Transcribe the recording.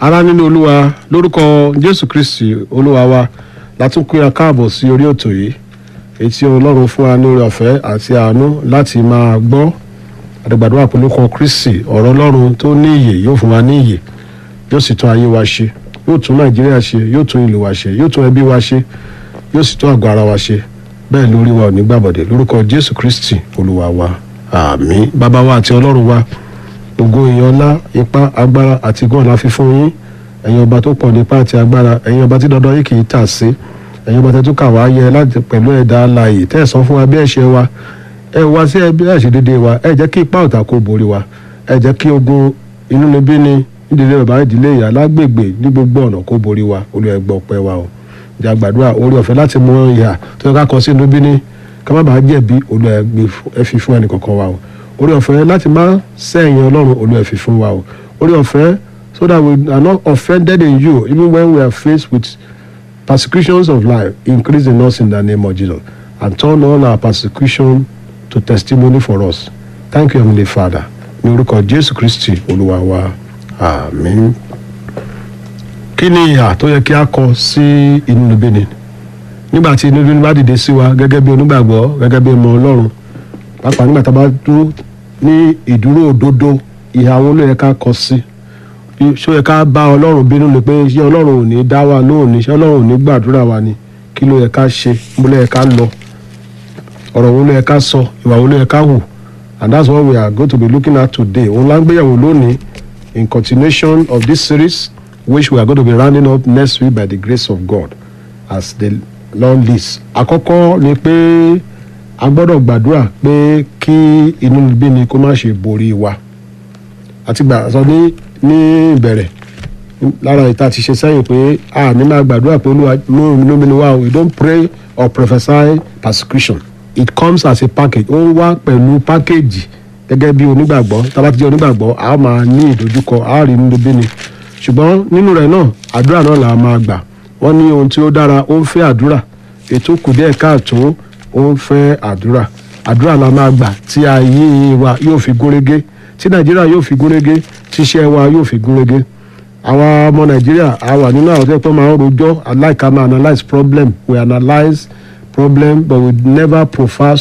ará nínú olúwa lórúkọ jésù kristi olúwa wa látún pín akáàbọ̀ sí orí ètò yìí etí ọlọ́run fún wa ní orí ọ̀fẹ́ àti àánú láti máa gbọ́ àdàgbàdo àpolókọ kristi ọ̀rọ̀ ọlọ́run tó ní ìyè yóò fún wa ní ìyè yóò sì tún ayé wa ṣe yóò tún nàìjíríà ṣe yóò tún ìlú wa ṣe yóò tún ẹbí wa ṣe yóò sì tún àgọ́ ara wa ṣe bẹ́ẹ̀ lórí wa ò ní gbàbọ̀dẹ̀ lórúkọ jésù kristi olúwa wa àmín bàbá wa àti ọlọ́run wa ògo ìyọlá ipá agbára àti gan la fi fún yín ẹ̀yin ọba tó pọ̀ nípa àti agbára ẹ̀yin ọba tí dandan yìí kì í tà sí ẹ̀yin ọba tẹ́tù kà wá yẹ láti pẹ̀lú ẹ̀dá alààyè tẹ́ ẹ̀ sọ fún wa bí ẹ̀ṣẹ̀ wa ẹ wá sí ẹbí àṣedédé wa ẹ jẹ́ kí ipá ọ̀tá kó borí wa ẹ jẹ́ kí ogun inú níbí ni nídìílé bàbá ìdílé ìyá lágbègbè ní gbogbo ọ̀nà kó borí wa olúwa ẹ gbọ́ ọpẹ́ wa o ìjà gbàdúrà orí ọ̀fẹ́ láti mú ìhà tó yẹ ká kọ sí inú bí ní ká má bàa jẹ̀bi olúwa ẹ fi fún ẹnì kọ̀ọ̀kan wa o orí ọ̀fẹ́ láti má sẹ́yìn ọlọ́run olúwa ẹ fi fún wa o orí ọ̀fẹ́ so that we are not offended in you even when we are faced with persecutions of life increase in us in the name of jesus and turn all our persecution to testimony for us thank you heavenly father ní orúkọ jésù kristi olúwa wa àmín. kí ni ìhà tó yẹ kí a kọ sí inú níbí ni nígbà tí inú níbí bá dìde sí wa gẹ́gẹ́ bí onígbàgbọ́ gẹ́gẹ́ bí ọmọ ọlọ́run pàápàá nígbà tá a bá dúró ní ìdúró òdodo ìhà wo ló yẹ ká kọ sí ṣó yẹ ká bá ọlọ́run bínú ni pé ṣé ọlọ́run ò ní dá wa lóhùn ni ṣé ọlọ́run ò ní gbàdúrà wa ni kí ló yẹ ká ṣe mo ló yẹ ká lọ ọ̀rọ̀ wo ló yẹ ká sọ ìwà wo ló yẹ ká hù and that's what we are going to be looking at today òun la ń gbéyàwó lónìí in continuation of this series which we are going to be rounding up next week by the grace of God as the Lord leads. àkọ́kọ́ ni pé a gbọ́dọ̀ gbàdúrà pé kí inú níbí ni kó má ṣe borí wa àti gbà sọ ní ní ìbẹ̀rẹ̀ lára ìta ti ṣe sẹ́yìn pé a ní máa gbàdúrà pé olúwa mú inú mi ni wá o we don't pray or prophesy persecution it comes as a package ó ń wá pẹ̀lú package gẹ́gẹ́ bí onígbàgbọ́ tá a bá ti jẹ́ onígbàgbọ́ a máa ní ìdojúkọ a rí inú níbí ni ṣùgbọ́n nínú rẹ̀ náà àdúrà náà là máa gbà wọ́n ní ohun tí ó dára ó ń fẹ́ àdúrà ètò kù díẹ̀ káàtó ó ń fẹ́ àdúrà àdúrà la máa gbà tí ayé wa yóò fi gúnrégé tí nàìjíríà yóò fi gúnrégé tí iṣẹ́ wa yóò fi gúnrégé àwa ọmọ nàìjíríà a wà nínú àwọn tó yẹ pé máa ń rojọ́ aláìka máa analyse problem we analyse problem but we never profess